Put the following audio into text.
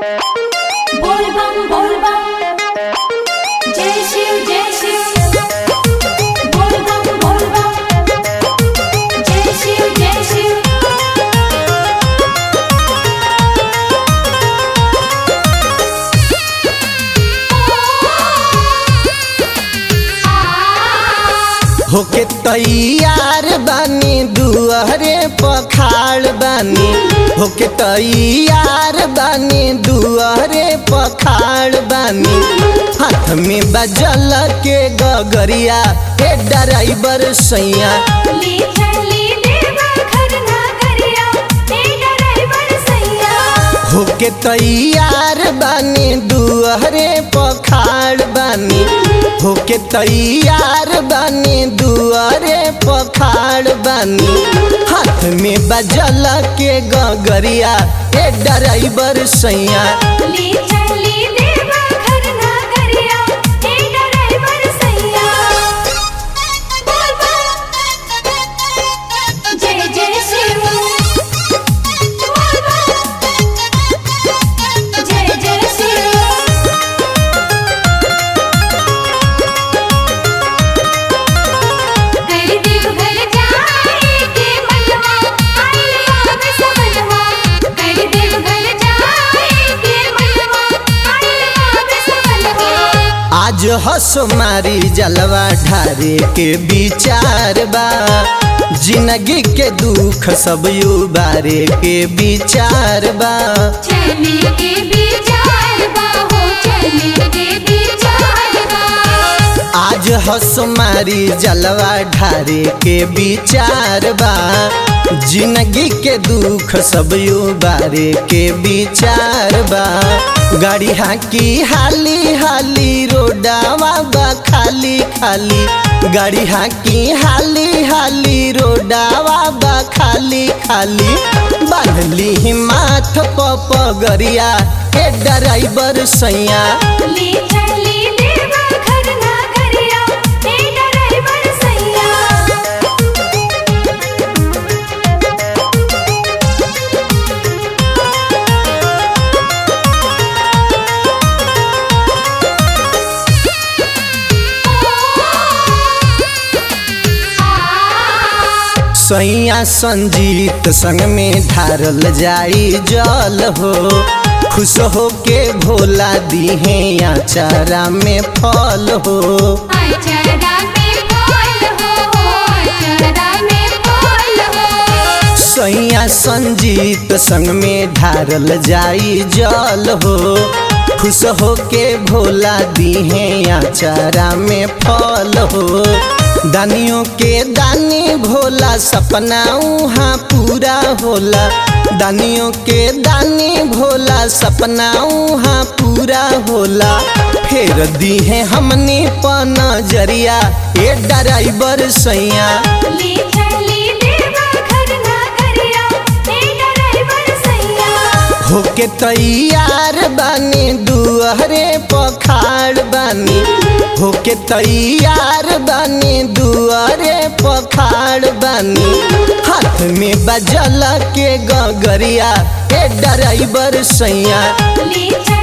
बोल बम बोल बम जय शिव जय शिव बोल बम बोल बम जय शिव जय शिव होके तैयार बानी दुआरे पखाड़ बानी होके तैयार बानी दुआरे पखाड़ बानी हाथ में बजल के गगरिया ए ड्राइवर सैया ली चली देवा घर ना करिया ए ड्राइवर सैया होके तैयार बानी दुआरे पखाड़ बानी होके तैयार बानी दुआरे पखाड़ बानी हाथ में बजल के गगरिया ए ड्राइवर सैया ली चली देवा घर ना करिया ए ड्राइवर सैया बोल बम जय जय शिव बोल बम जय जय शिव कर देव घर जाए के मनवा आइले आवे सबनवा कर देव घर जाए के मनवा आइले आवे सबनवा आज हंस मारी जलवा ढारे के विचार बा जिंदगी के दुख सब युबारे के विचार बा चली के विचार बा हो चली के विचार बा आज हंस मारी जलवा ढारे के विचार बा जिंदगी के दुख सब युबारे के विचार बा गाड़ी हाकी हाली हाली रोडावा बा खाली खाली गाड़ी हाकी हाली हाली रोडावा बा खाली खाली बांधली माथ पपगरिया ए ड्राइवर सैया ली चली देवा घर ना करिया ए ड्राइवर सैया सैया संजीत संग में ढारल जाई जल हो खुश हो के भोला दीहे या चारा में फल हो अचरा में फूल हो अचरा में फूल हो सैया संजीत संग में ढारल जाई जल हो खुश हो के भोला दीहे या चारा में फल हो दानियों के दानी भोला सपना उहाँ पूरा होला दानियों के दानी भोला सपना उहाँ पूरा होला फेर दी है हमने पन जरिया ए ड्राइवर सैया ली चली देवा घर ना करिया ए ड्राइवर सैया होके तैयार बानी दुआरे पखाड़ बानी होके तैयार बानी दुआरे पखाड़ बानी हाथ में बजल के गगरिया ए ड्राइवर सैया ली चली